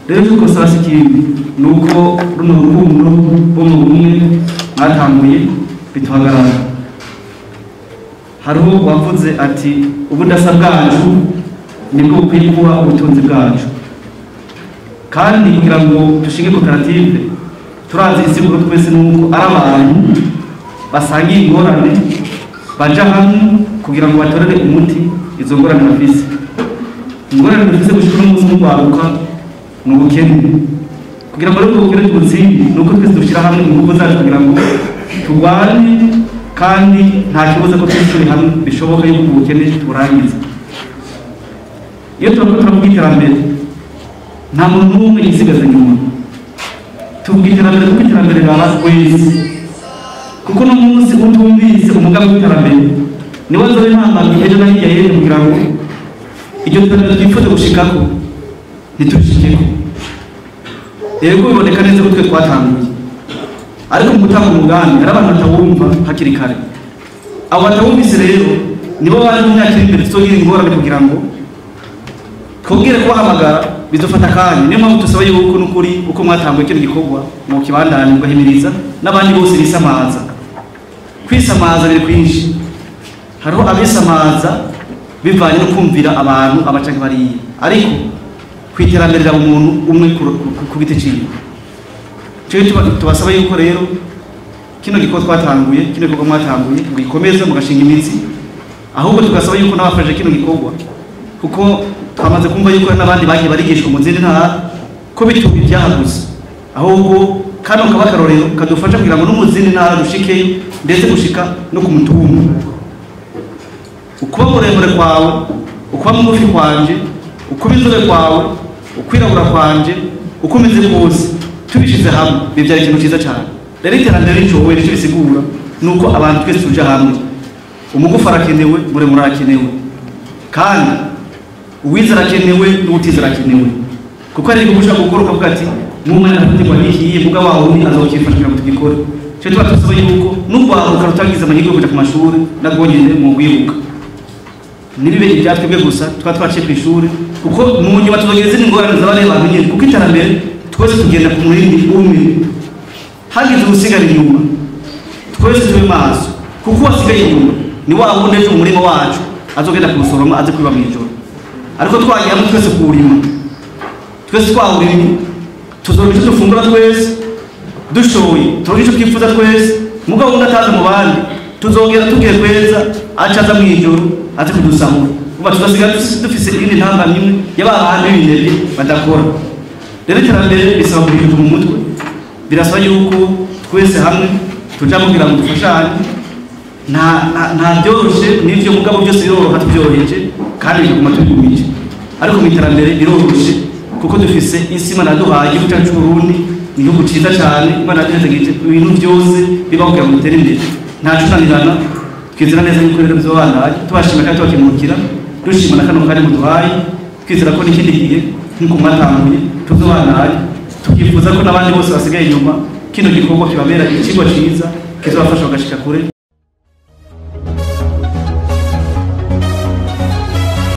rero yuko sasa ikindi ni uko runo rukundo rwo mu bumwe mwatanguye bituhagarara hariho uwavuze ati ubudasa bwacu nibwo bukwiye kuba ubutunzi bwacu kandi kugira ngo dushinge koperative turazi isiguro twese nuko ari abantu basangiye ingorane baja hamwe kugira ngo batorere umuti izo ngorane bafise ingorane dufise gushika n'umunsi mugwaruka ni ubukene kugira ngo rero ubwo bukene tubutsinde ni uko twese dushyira hamwe ingufu zacu kugira ngo turwane kandi nta kibazo ko turi hamwe bishoboka yuko ubukene tuburangiza iyo turako turavuga iterambere nta muntu n'umwe yisigaza inyuma tuvuga iterambere kuko iterambere raba wese kuko no munsi utumvise umugambi w'iterambere niwo nzobe ntambamye ejo na hirya y'ejo kugira ngo iryo terambere twifuza gushikako ntiturishikeko yego biboneka neza ko twe twatanguye ariko mu gutanga umugambi hari abantu batawumva hakiri kare abo batawumvise rero nibo bari mu myaka iri imbere tuzogira ingorane kugira ngo twongere kubahamagara bizofata akanya niyo mpamvu dusaba yuko n'ukuri uko mwatanguye kino gikorwa mu kibandani mugahimiriza n'abandi bose bisamaza kwisamaza biri kwinshi hariho abisamaza bivanye no kumvira abantu abacanke bariya ariko ku iterambere rya umuntu umwe ku- ku- ku giti ciwe cyo tuba- tubasaba yuko rero kino gikorwa twatanguye kino gikorwa mwatanguye mugikomeze mugashinga imitsi ahubwo tugasaba yuko n'abafashe kino gikorwa kuko twamaze kumva yuko hari n'abandi bagiye barigishwa mu zindi ntara ko bituma ibyahaguze ahubwo kano kaba akarorero kadufasha kugira ngo no mu zindi ntara dushikeyo ndetse gushika no ku mutumba ukuba muremure kwawe ukuba mugufi kwanje ukuba inzobe kwawe ukwirabura kwanje uko umeze kose tubishize hamwe bibyara ikintu cyiza cyane rero iterambere ricowe nicyo bisigura ni uko abantu twese tuja hamwe umugufi arakenewe muremure arakenewe kandi uwize arakenewe n'utize arakenewe kuko ari igihugu ushobora gukora ukavuga ati n'umwana arafatirwa n'ikiye muga wa wundi azokifasha kugira ngo tugikore cyo tuba dusaba yuko n'urwaruka rutagize amahirwe yo kuja ku mashuri nabwo nyine mu rwibuka ntibibe ibya twebwe gusa tuba twaciye ku ishuri kuko mu nyuma tuzogira izindi ngorane z'abandi bantu nyine kuko iterambere twese tugenda ku murindi umwe hagize ubusigara inyuma twese tube maso kuko uwasigaye inyuma ni wa wundi ejo umurima wacu azogenda kuwusoroma aze kwiba mw'ijoro ariko twagiye hamwe twese kuwurima twese twawurimye tuzoronka icyo dufungura twese dushoboye turonka icyo twifuza twese mugabo wundi ataza mu bandi tuzongera tugiye kweza aca aza mw'ijoro aze kudusahura kuba tugasigara dufise iyindi ntambamyi imwe y'abahandi b'ibinebwe badakora rero iterambere bisaba kubihinduka mu mutwe birasaba yuko twese hamwe tuja kugira ngo dufashanye nta nta- nta byoroshe n'ivyo mugabo byose biroroha tubyoroheje kandi biguma tubigumije ariko mu iterambere biroroshe kuko dufise isi imana yaduhaye igihugu cyacu c'uburundi ni igihugu ciza cane imana yaduhezagije ibintu byose biba kugira ngo dutere imbere nta cunanirana twizera neza yuko rero bizobandanya tubashima kandi tubakemurukira dushima na kano kanya muduhaye twizera ko n'ikindi gihe nk'uko mwatanguye tuzobandanya tukifuza ko n'abandi bose basigaye inyuma kino gikorwa kibabera ikigo ciza kizobafasha bagashika kure